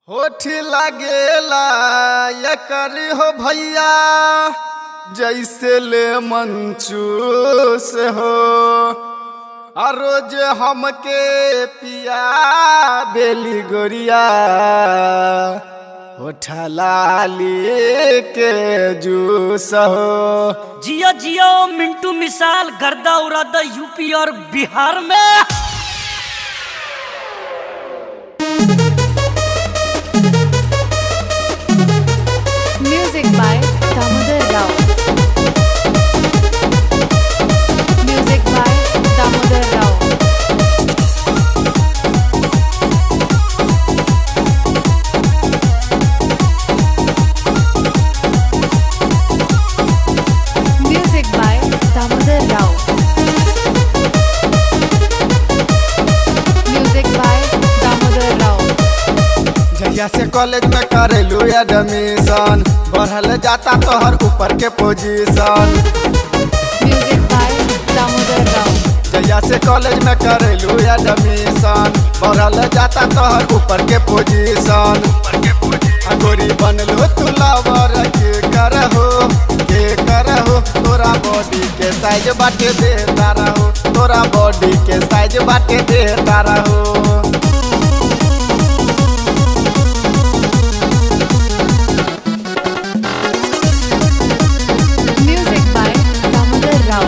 होठ लागेला ये करी हो भैया जैसे ले मंचू से हो आ रोज हमके पिया बेली गोरिया होठा लाली के जूस हो जियो जियो मिंटू मिसाल गर्दा उरादा यूपी और बिहार में Music by Damodar Rao. Music by Damodar Rao. Music by Damodar Rao. Music by Damodar Rao. जहिया से कॉलेज में करेलू एडमिशन बढ़ल जाता तोहर ऊपर के position Music by Damodar Rao. जहिया से कॉलेज में करेलू एडमिशन बढ़ल जाता तोहर ऊपर के पोजीशन आ गोरी बनलो तू लवर के करहो के करहो तोरा बॉडी के साइज बाटे देता रहो तोरा बॉडी के साइज बाटे देता रहो Music by Damodar Rao.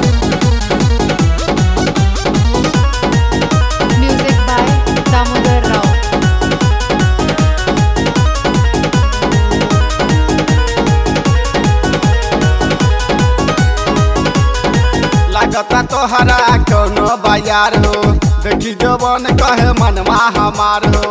Music by Damodar Rao. लागता तोहरा कोनो बाजार हो देखी जवन कहे मनवा हमार हो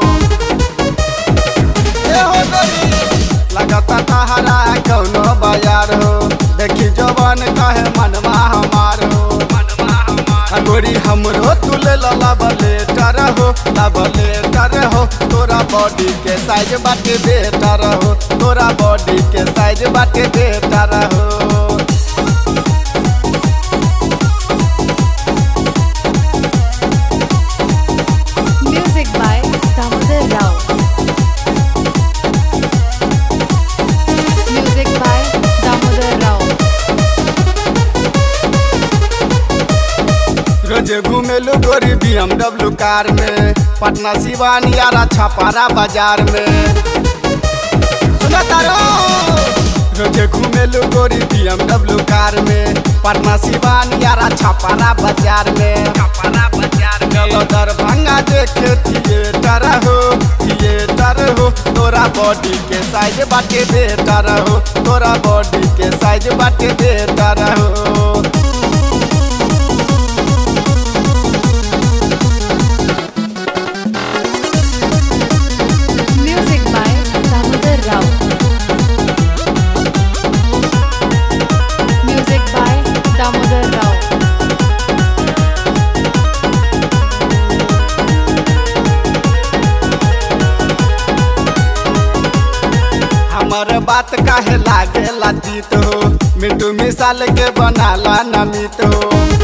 ए हो गोरी लागता तोहरा कोनो बाजार हो देखी जवन कहे मनवा हमार हो आ गोरी हमरो तू ले लबलेटर हो लबलेटर हो तोरा बॉडी के साइज बाटे बेटर हो तोरा बॉडी के साइज बाटे बेटर हो Music by Damodar Rao. Music by Damodar Rao. रोजे घूमेलू गोरी बीएमडब्ल्यू कार में पटना सिवान यारा छपारा बाजार में सुना तारो रोजे घूमेलू गोरी बीएमडब्ल्यू कार में पटना सिवान यारा छपारा बाजार में छपारा बाजार चलो दरभंगा देखे थिएटर हो थिएटर हो तोरा बॉडी के साइज बाटे बेटर हो तोरा बॉडी के साइज बाटे बेटर हो Music by Damodar Rao. Music by Damodar Rao. हमर बात काहे लागे लातीत हो मिट्टू मिसाल के बनाला नमित हो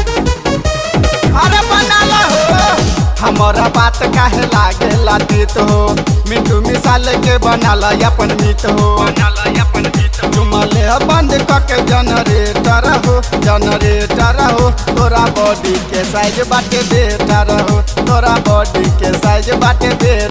अरे बनाला हो हमारा बात काहे लागे लातीत हो मिट्टू मिसाल के बनाला अपन मित हो चुमले बंद कके जनरेटर हो जनरेटर हो तोरा बॉडी के साइज बाटे बेटर हो तोरा बॉडी के साइज बाटे बेटर